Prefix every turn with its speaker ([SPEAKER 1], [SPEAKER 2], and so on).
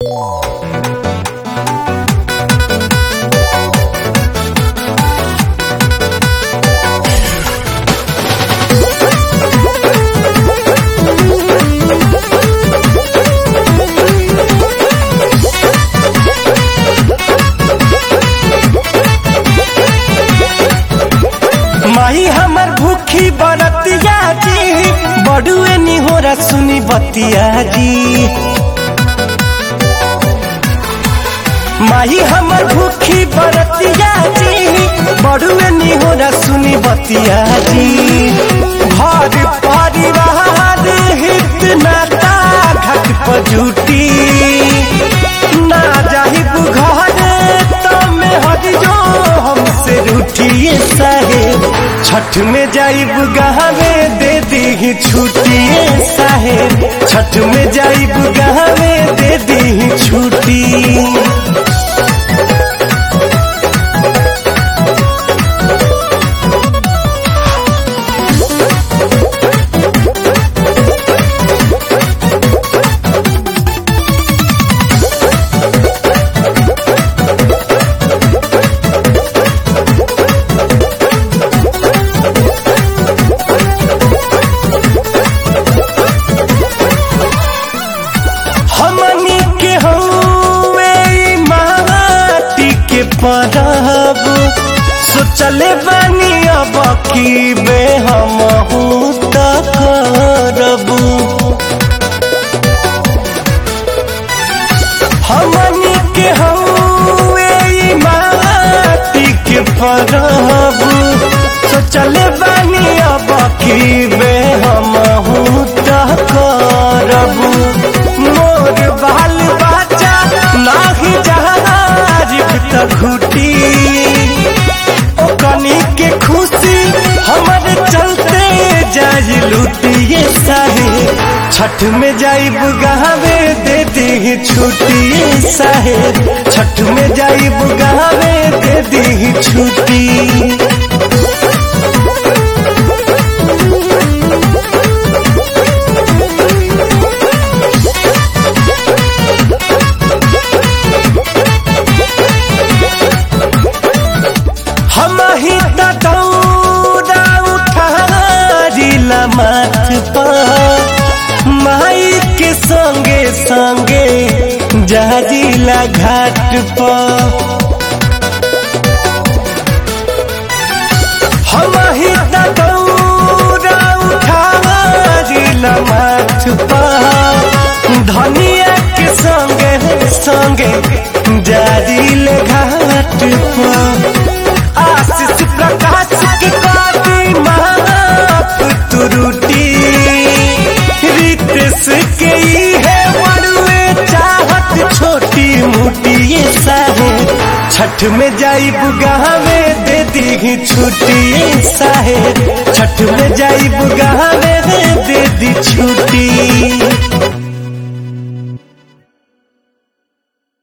[SPEAKER 1] माही हमर भूखी बरतिया जी बड़ुए निहोरा सुनी बतिया जी माही हमर भूखी बरतिया जी बड़ुए निहोरा सुनी बतिया जी घर परिवार हित नाता घट पर जुटी ना जाही घर तो में हट जो हमसे रूठिए साहेब छठ में जाइब गहवे दे दी छुट्टिए साहेब छठ में जाइब गहवे दे दी छुट्टी हमनी के हौवे ई माटी के परब सोचले बानी अब की बे हम करब हमनी के हौवे ई माटी के परब सोचले बानी अब की बे हम करब मोर बाल बच्चा नाही जहाजिब त घुटी ओ कनी के खुशी हमर चलते जाई लुटिए साहे छठ में जाइब गहावे दे दी छुट्टी साहे छठ में जाइब गहावे दे दी छुट्टी हम ही त दौड़ा उठारिला माथ पर माई के संगे संगे जाजिला घाट पर हम ही त दौड़ा उठारिला माथ पर धनिया के संगे संगे जाजिले घाट पर आशीष प्रकाश के काटी माफ तुरुटी रितेश के ई है बड़ुए चाहत छोटी मोटी ये साहे छठ में जाइब गहावे दे दी छुट्टी साहे छठ में जाइब गहावे दे दी छुट्टी